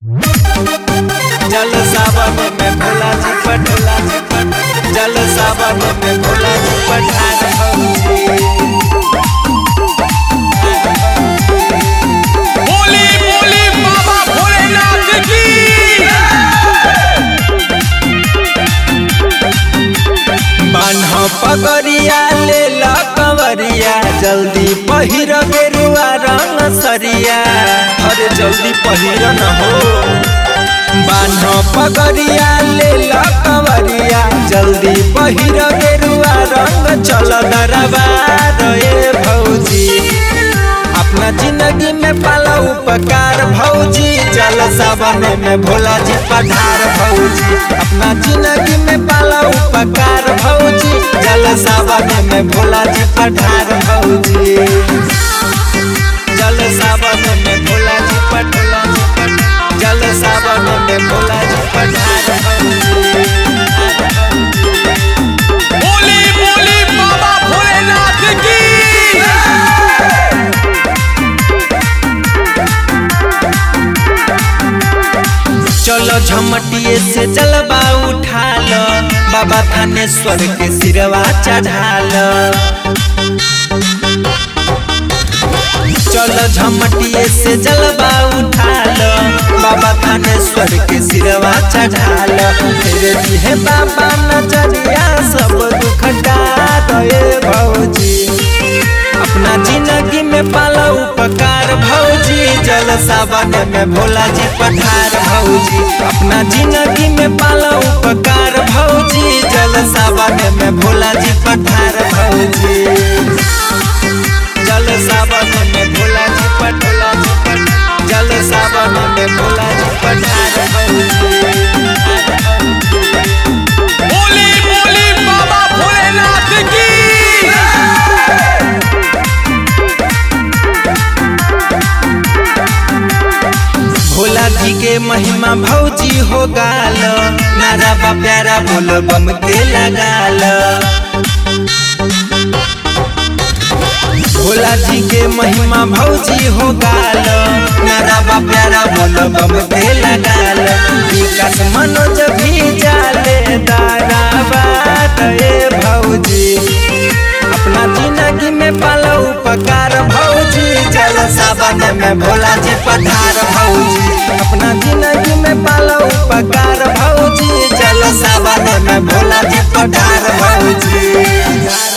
जल सावन में भोला जी पटोला जी पट जल सावन में भोला जी पठार भौजी बोली बोली बाबा भोलेनाथ की बान्ह पगरिया ले ला कंवरिया जल्दी पहिर गेरुआ रंग सरिया अरे जल्दी पहिर न हो बान्ह पगरिया ले ला कंवरिया जल्दी पहिर गेरुआ रंग चल दरबार ए भौजी अपना जिंदगी में पाला उपकार भौजी जल सावन में भोला जी पठार भौजी अपना जिंदगी में पाला उपकार भौजी जल सावन में भोला जी पठार भौजी जल सावन में भोला जी पटोला जी पट जल सावन में भोला जी पठार भौजी बोली बोली बाबा भोलेनाथ की चलो झमटिए से जलवा उठा लो बाबा थानेश्वर के सिरवा चढ़ा लो चलो झमटिए से जलवा उठा लो बाबा थानेश्वर के सिरवा चढ़ा लो तेरे दिहे बाबा नजरिया सब दुख दे भौजी अपना जिंदगी में पाला उपकार भौजी जल सावन में भोला जी पठार भौजी अपना जिंदगी में पाला उपकार भौजी जल सावन में भोला जी पठार भौजी जल सावन में भोला जी पटोला जी पट जल सावन में भोला जी पठार भौजी बोली बोली बाबा भोलेनाथ की भोला जी के महिमा भौजी हो गाल नारा बा प्यारा बोल बम के लगाल भोला जी के महिमा भौजी हो गाल नारा बा प्यारा बोल बम के लगाल विकास मनोज भी जाले दारा बात ए भौजी अपना जिंदगी में पालो उपकार भौजी जल सावन में भोला जी पठार भौजी अपना जिंदगी में पालो उपकार भौजी जल सावन में भोला जी पठार भौजी